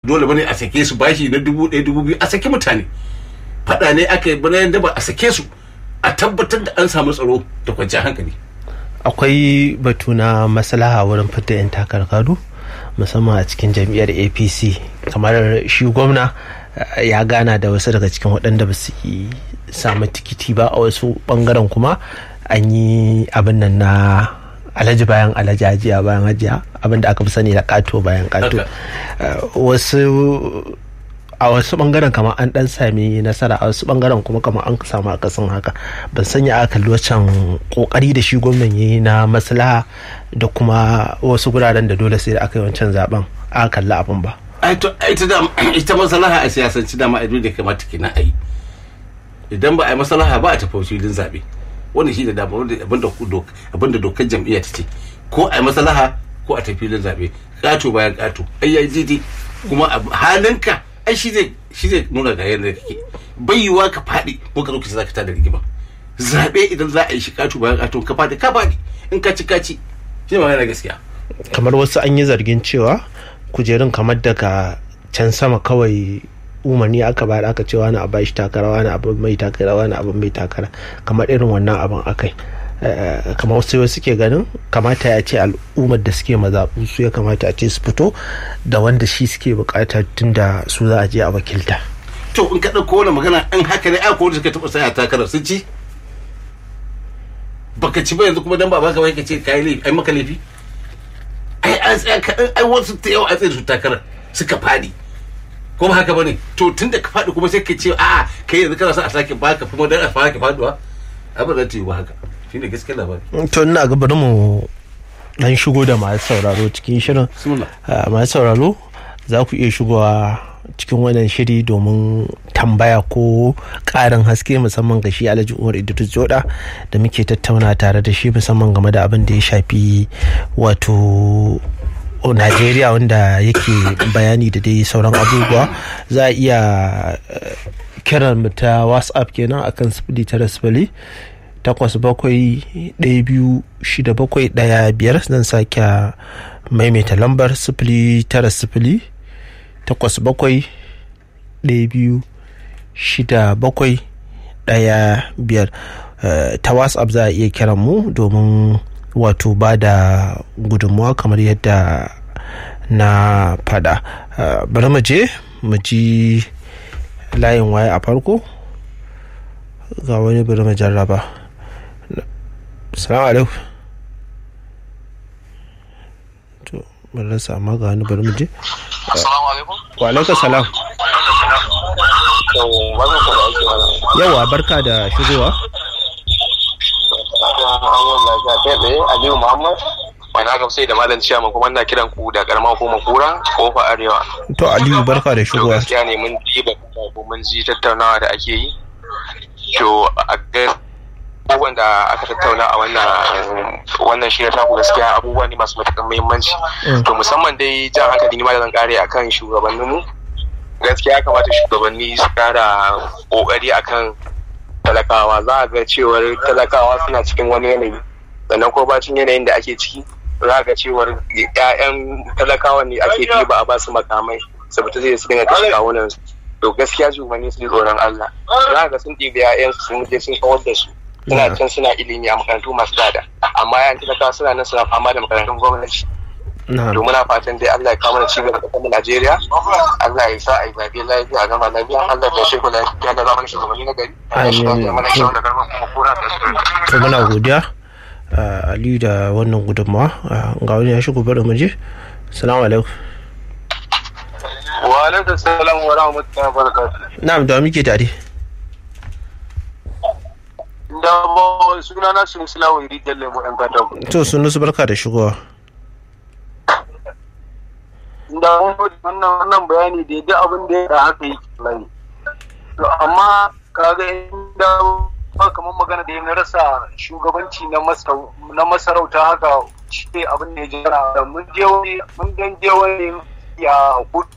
dole bane a sake su bashi na dubu ɗaya dubu biyu a sake mutane faɗa ne aka yi bana yadda ba a sake su a tabbatar da an samu tsaro da kwanciyar hankali akwai batu na maslaha wurin fitar 'yan takarkaru musamman a cikin jam'iyyar apc kamar shi gwamna ya gana da wasu daga cikin waɗanda ba su samu tikiti ba a wasu ɓangaren kuma an yi abin nan na alhaji bayan alhaji hajiya bayan hajiya abin da aka fi sani da kato bayan kato wasu a wasu bangaren kamar an dan sami nasara a wasu bangaren kuma kamar an samu akasin haka ban sanya aka kalli wancan kokari da shi gwamnan yayi na maslaha da kuma wasu guraren da dole sai da aka yi wancan zaben aka kalli abin ba ita maslaha a siyasanci dama abin da kamata kenan a yi idan ba a yi maslaha ba a tafi filin zabe wanda shi da dama abinda dokar jam'iyya ta ce ko a yi maslaha ko a tafi filin zabe kato bayan kato ai yayi daidai kuma halinka ai shi zai shi zai nuna ga yadda kake bai yiwa ka faɗi ko ka zo ka ce zaka tada rigima zabe idan za a yi shi kato bayan kato ka faɗi ka faɗi in ka ci ka ci shi ma yana gaskiya kamar wasu an yi zargin cewa kujerun kamar daga can sama kawai umarni aka bayar aka ce wani abu shi takara wani abu mai takara wani abu mai takara kamar irin wannan abin akai kamar wasu wasu suke ganin kamata ya ce al'ummar da suke mazaɓu su ya kamata a ce su fito da wanda shi suke bukata tun da su za a je a wakilta to in ka ɗauko wani magana in haka ne ai ko suka taɓa saya takarar sun ci baka ci ba yanzu kuma dan ba baka bai ka ce kai laifi ai maka laifi ai an tsaya kaɗan ai wasu ta yau a tsaye su takarar suka faɗi ko ba haka bane to tun da ka faɗi kuma sai ka ce a kai yanzu kana son a sake baka kuma dan a sake faduwa abin da ta yi ba haka shine gaskiyar labari to ina ga bari mu dan shigo da masu sauraro cikin shirin masu sauraro za ku iya shigowa cikin wannan shiri domin tambaya ko ƙarin haske musamman ga shi alhaji umar idris joda da muke tattauna tare da shi musamman game da abin da ya shafi wato Najeriya wanda yake bayani da dai sauran abubuwa za a iya kiran mu ta whatsapp kenan akan sifili tara sifili takwas bakwai ɗaya biyu shida bakwai ɗaya biyar zan sake maimaita lambar sifili tara sifili takwas bakwai ɗaya biyu shida bakwai ɗaya biyar ta whatsapp za a iya kiran mu domin wato ba da gudunmuwa kamar yadda na fada bari mu je mu ji layin waye a farko ga wani bari mu jarraba salamu alaikum to mun rasa amma ga wani bari mu je wa alaikum salam yawa barka da shigowa Aliyu Muhammad wani aka sai da malam ciyama kuma ina kiran ku da karamar hukumar kura kofa arewa to Aliyu barka da shigowa gaskiya ne mun ji ba ko mun ji tattaunawa da ake yi to a ga abubuwan da aka tattauna a wannan wannan shi ta ku gaskiya abubuwa ne masu matuƙar muhimmanci to musamman dai jan hankali ni ma da zan kare akan shugabanninmu gaskiya ya kamata shugabanni su kara kokari akan talakawa za a ga cewar talakawa suna cikin wani yanayi sannan ko bacin yanayin da ake ciki za a ga cewar 'ya'yan talakawa ne ake ɗiba a basu makamai saboda zai su dinga kashe kawunan su to gaskiya shugabanni su ji tsoron Allah za a ga sun ɗiba 'ya'yan su sun je sun kawar da su suna can suna ilimi a makarantu masu tsada amma 'ya'yan talakawa suna nan suna fama da makarantun gwamnati to muna fatan dai Allah ya kawo mana cigaba da kasar Najeriya Allah ya sa a yi zaɓe lafiya a gama lafiya Allah ya sheku lafiya da zamanin shugabanni na gari to muna godiya Aliyu da wannan gudunmawa ga wani ya shigo bari mu je salamu alaikum wa alaikum salam wa rahmatullahi wa barakatuh na'am da muke tare da ba suna na sun sila wa rijiyar lemu yan katako to sun su barka da shigowa da wannan wannan bayani da duk abin da ya haka yi lai to amma kaga inda ba kamar magana da ya rasa shugabanci na masarauta haka shi abin da ya jira da mun je wani mun dan je wani ya hudu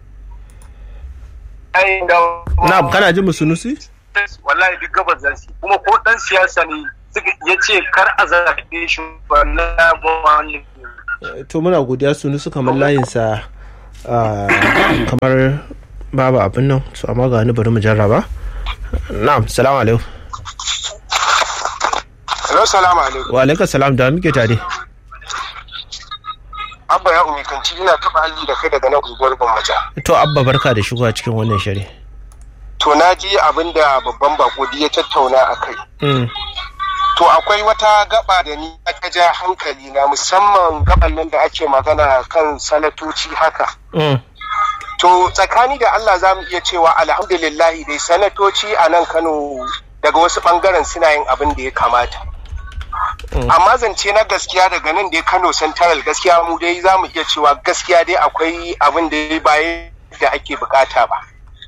na kana jin musunusi wallahi duk gabas za su kuma ko dan siyasa ne ya ce kar a zaɓe shi wallahi ba wani to muna godiya sunu su kamar layinsa kamar babu abin nan su amma ga ni bari mu jarraba na'am salamu alaikum Hello, salamu alaikum. wa alaikum salam da muke tare Abba ya umi kanci ina taɓa halli da kai daga nan unguwar Gwammaja. to abba barka da shigowa cikin wannan shiri To na ji abin da babban bako ya tattauna a kai. Mm, To akwai wata gaba da ni aka ja hankali na musamman gaban nan da ake magana kan sanatoci haka. mm, To tsakani da Allah za mu iya cewa alhamdulillahi dai sanatoci a nan Kano daga wasu bangaren suna yin abin da ya kamata. Amma zance na gaskiya daga nan dai Kano Central gaskiya mu dai za mu iya cewa gaskiya dai akwai abin da ya baye da ake bukata ba.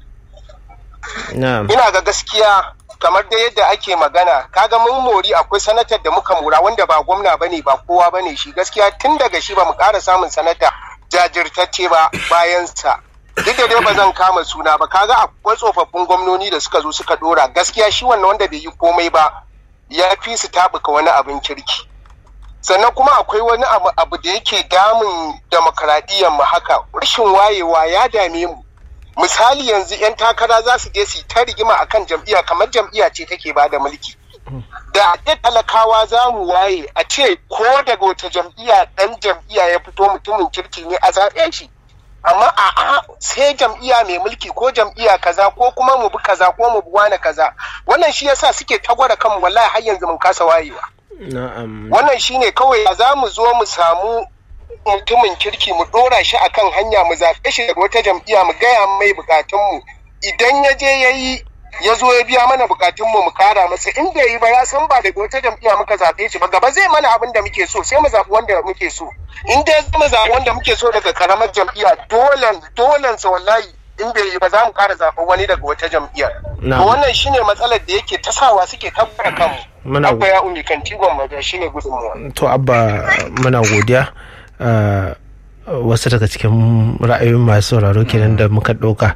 na'am Ina ga gaskiya kamar da yadda ake magana kaga mun mori akwai sanatar da muka mura wanda ba gwamna bane ba kowa bane shi gaskiya tun daga shi ba mu ƙara samun sanata jajirtacce ba bayan sa duk da dai ba zan kama suna ba kaga akwai tsofaffin gwamnoni da suka zo suka dora gaskiya shi wannan wanda bai yi komai ba ya fi su tabuka wani abin kirki sannan kuma akwai wani abu, abu da yake damun demokaradiyyar mu haka rashin wayewa ya dame mu misali yanzu 'yan takara za su je su yi ta rigima akan jam'iyya kamar jam'iyya ce take ba da mulki da a talakawa za mu waye a ce ko daga wata jam'iyya ɗan jam'iyya ya fito mutumin kirki ne a zaɓe shi amma a sai jam'iyya mai mulki ko jam'iyya kaza ko kuma mu bi kaza ko mu bi wani kaza wannan shi yasa suke tagwara kanmu wallahi har yanzu mun kasa wayewa na'am wannan shine kawai za mu zo mu samu mutumin kirki mu dora shi akan hanya mu zaɓe shi daga wata jam'iyya mu gaya mai bukatunmu idan ya je ya yi ya zo ya biya mana bukatunmu mu kara masa in bai yi ba ya san ba daga wata jam'iyya muka zaɓe shi ba gaba zai mana abin da muke so sai mu zaɓi wanda muke so in dai mu zaɓi wanda muke so daga karamar jam'iyya dolen dolen sa wallahi in bai yi ba za mu kara zaɓen wani daga wata jam'iyyar Na'am. to wannan shine matsalar da yake ta sawa suke tabbata kanmu Muna abba ya umi kan tigon maja shine gudunmuwa to abba muna godiya Ah, wasu daga cikin ra'ayoyin masu sauraro kenan da muka ɗauka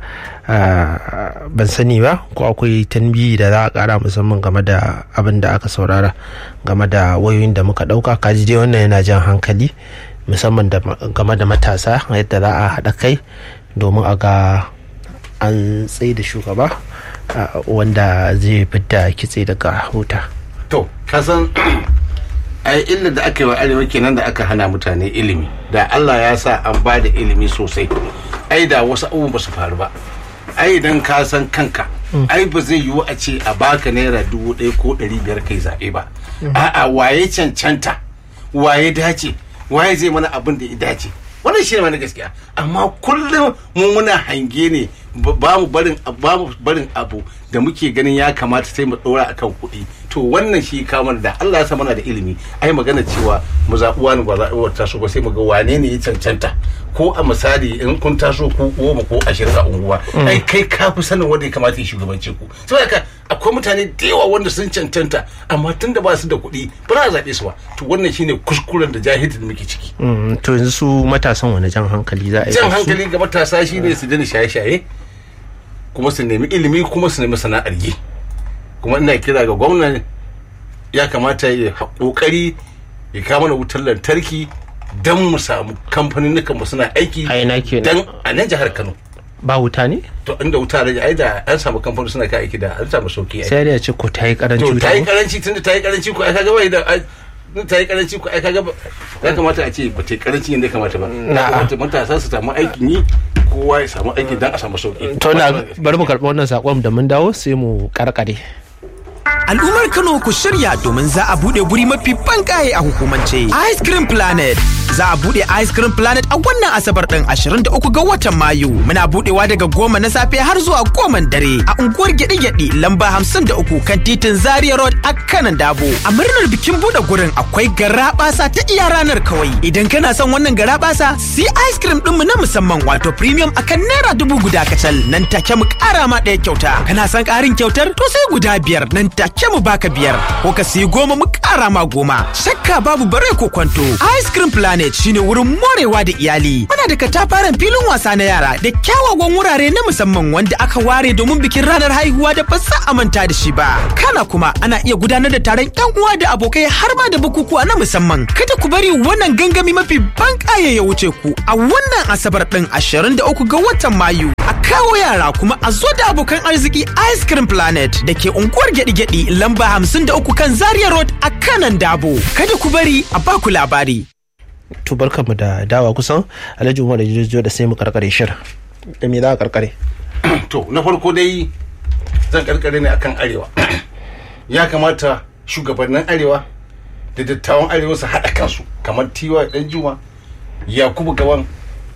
Ah, ban sani ba ko akwai tanbiyi da za a ƙara musamman game da abin da aka saurara game da wayoyin da muka ɗauka kaji dai wannan yana jan hankali musamman da game da matasa yadda za a haɗa kai domin a ga an tsaye da shugaba ah, wanda zai fidda kitse daga huta to kasan ai illa da aka yi wa arewa kenan da aka hana mutane ilimi da allah ya sa an ba da ilimi sosai ai da wasu abubuwan ba su faru ba ai idan ka san kanka ai ba zai yiwu a ce a baka naira dubu ɗaya ko ɗari biyar kai zaɓe ba a'a waye cancanta waye dace waye zai mana abin da ya dace wannan shi ne mana gaskiya amma kullum mu muna hange ne ba mu barin ba mu barin abu da muke ganin ya kamata sai mu ɗora akan kuɗi to wannan shi kamar da Allah ya sa mana da ilimi ai magana cewa mu zaɓi wani ba zaɓi wata taso ba sai mu ga wane ne ya cancanta ko a misali in kun taso ko goma ko ashirin a unguwa ai kai ka fi sanin wanda ya kamata ya shugabance ku saboda haka akwai mutane da yawa wanda sun cancanta amma tun da ba su da kuɗi ba za a zaɓe su ba to wannan shine kuskuren da jahilin da muke ciki Mm, to yanzu su matasan wani jan hankali za a yi jan da su? hankali ga matasa shine su daina shaye-shaye kuma su nemi ilimi kuma su nemi sana'ar yi kuma ina kira ga gwamna ya kamata ya kokari ya kawo mana wutar lantarki don mu samu kamfanin mu suna aiki A ina kenan? dan a nan jihar Kano ba wuta ne to inda wuta da ai da an samu kamfanin suna kai aiki da an samu sauki ai sai da ya ce ko ta yi karanci to wuta ta yi ne? karanci tunda ta yi karanci ko ai kaga bai da ai- in ta yi karanci ko ai kaga ba- ya kamata a ce ba ta yi karanci yadda ya kamata ba ya Na'a. kamata matasa su samu aikin yi kowa ya samu aiki dan a samu sauki to na bari mu karɓi wannan sakon da mun dawo sai mu karkare Al'ummar Kano ku shirya domin za a bude guri mafi bankaye a hukumance. Ice Cream Planet. Za a bude Ice Cream Planet a wannan Asabar ɗin 23 ga watan Mayu. Muna budewa daga goma na safe har zuwa goman dare a unguwar gyaɗe-gyaɗe lamba 53 kan titin Zaria Road a kanan Dabo. A murnar bikin bude gurin akwai garaɓasa ta iya ranar kawai. Idan kana son wannan garaɓasa, si ice cream ɗinmu na musamman wato premium akan naira dubu guda kacal nan take mu ƙara ma ɗaya kyauta. Kana son ƙarin kyautar to sai guda biyar nan take mu baka biyar ko ka siyi goma mu ƙara ma goma. Shakka babu bare ko kwanto. Ice cream planet Planet shine wurin morewa da iyali. Muna da katafaren filin wasa na yara da kyawawan wurare na musamman wanda aka ware domin bikin ranar haihuwa da ba za a manta da shi ba. Kana kuma ana iya gudanar da taron yan uwa da abokai har ma da bukukuwa na musamman. Kada ku bari wannan gangami mafi ban ya wuce ku a wannan asabar din 23 ga watan Mayu. A kawo yara kuma a zo da abokan arziki Ice Cream Planet da ke unguwar gyaɗi-gyaɗi lamba 53 kan Zaria Road a kanan Dabo. Kada ku bari a baku labari. to barkanmu da dawa kusan alhaji umar da jirgin da sai mu karkare shirin da me za a karkare to na farko dai zan karkare ne akan arewa ya kamata shugabannin arewa da dattawan arewa su haɗa kansu kamar tiwa dan juma yakubu gawan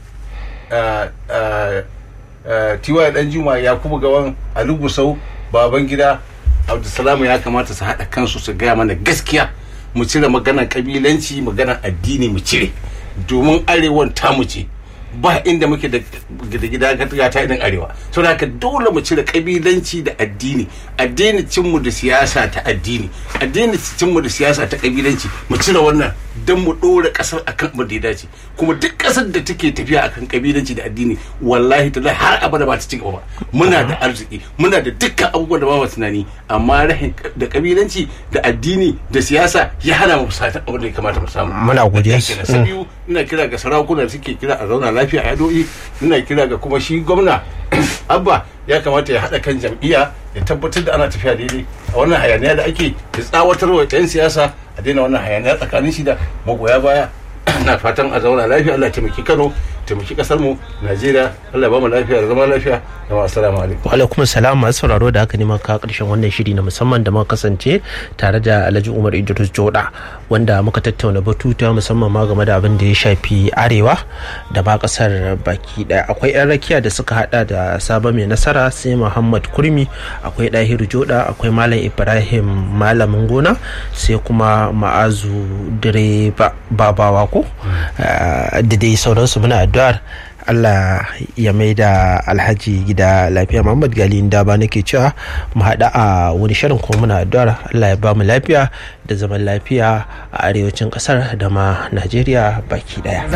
tiwa dan juma yakubu gawan alugusau baban gida abdulsalamu ya kamata su haɗa kansu su gaya mana gaskiya mu cire maganar kabilanci maganar addini mu cire domin arewan tamu ce ba inda muke da gida gata irin arewa sau da haka dole mu cire kabilanci da addini addini cinmu da siyasa ta addini addini cinmu da siyasa ta kabilanci mu cire wannan don mu ɗora ƙasar akan abin da ya dace kuma duk ƙasar da take tafiya akan kabilanci da addini wallahi ta har abada ba ta ci gaba ba muna da arziki muna da dukkan abubuwan da ba mu tunani amma rahin da kabilanci da addini da siyasa ya hana mu satan abin da ya kamata mu samu Muna godiya. na biyu ina kira ga sarakuna da suke kira a zauna lafiya a yado'i ina kira ga kuma shi gwamna abba ya kamata ya haɗa kan jam'iyya ya tabbatar da ana tafiya daidai a wannan hayaniya da ake ya tsawatar wa 'yan siyasa a daina wannan hayaniya tsakanin shi da magoya baya na fatan a zauna lafiya Allah ya taimaki Kano taimaki kasar mu Najeriya Allah ya ba mu lafiya da zama lafiya da ma assalamu alaikum wa alaikum salam masu sauraro da haka ne maka karshen wannan shiri na musamman da muka kasance tare da Alhaji Umar Idris Joda wanda muka tattauna batuta musamman ma game da abin da ya shafi arewa da ma kasar baki daya akwai yan rakiya da suka hada da Saba mai nasara sai Muhammad Kurmi akwai Dahiru Joda akwai Malam Ibrahim Malamin gona sai kuma Ma'azu Direba Babawa ko da dai sauransu muna addu'ar Allah ya mai da alhaji gida lafiya Muhammad Gali da ba nake cewa mu haɗa a wani shirin kuma muna addu'ar Allah ya ba mu lafiya da zaman lafiya a arewacin ƙasar da ma Najeriya baki ɗaya.